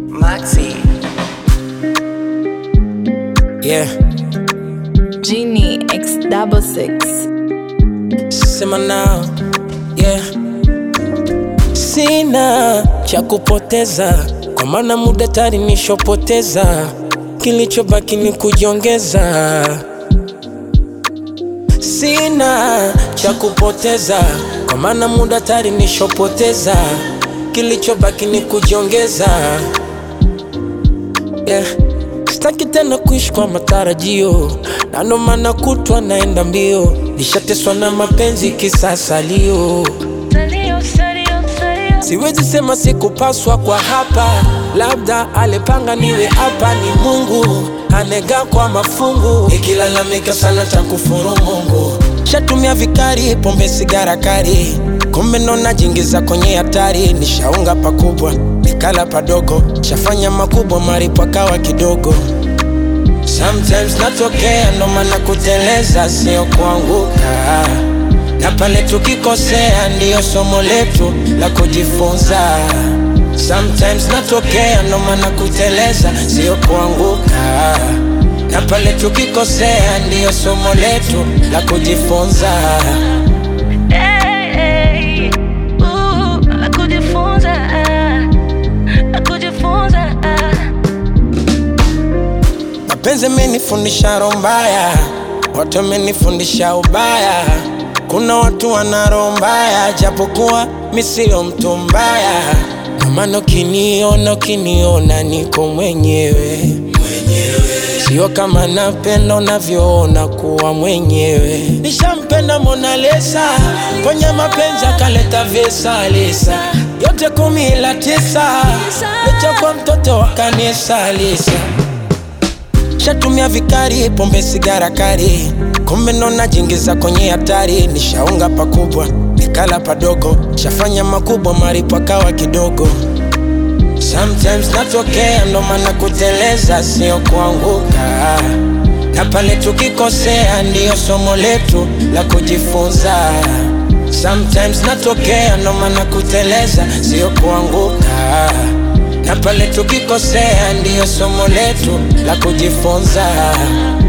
Moxie. Yeah, Genie X double six. sema nao yeah. Sina cha kupoteza, kwa maana muda tayari nishopoteza, kilichobaki ni kujiongeza. Sina cha kupoteza, kwa maana muda tayari nishopoteza, kilichobaki ni kujiongeza yeah. Sitaki tena kuishi kwa matarajio, na ndo maana kutwa naenda mbio, nishateswa na mapenzi kisasalio. Siwezi sema sikupaswa kwa hapa, labda alipanga niwe hapa. Ni Mungu anega kwa mafungu, ikilalamika sana takufuru Mungu. Shatumia vikari, pombe, sigara kari, kumbe ndo najiingiza kwenye hatari. Nishaunga pakubwa, nikala padogo, shafanya makubwa, maripo akawa kidogo. Sometimes natokea, ndo maana kuteleza sio kuanguka na pale tukikosea ndiyo somo letu la kujifunza. Sometimes natokea, ndo maana kuteleza sio kuanguka, na pale tukikosea ndiyo somo letu la kujifunza. Hey, uh, la kujifunza, ah, la kujifunza, ah. Mapenzi amenifundisha roho mbaya, watu wamenifundisha ubaya. Kuna watu wana roho mbaya, japokuwa mi sio mtu mbaya. Ndio maana ukiniona, ukiniona niko mwenyewe sio kama napenda unavyoona kuwa mwenyewe. Nishampenda Mona Lisa, kwenye mapenzi akaleta vesa lisa, yote kumi ila tisa, licha kwa mtoto wa kanisa Lisa. Shatumia vikari, pombe, sigara kari, kumbe ndo najiingiza kwenye hatari. Nishaunga pakubwa, nikala padogo, shafanya makubwa, maripo akawa kidogo. Sometimes natokea, ndo maana kuteleza sio kuanguka, na pale tukikosea ndiyo somo letu la kujifunza. Sometimes natokea, ndo maana kuteleza sio kuanguka, na pale tukikosea ndiyo somo letu la kujifunza.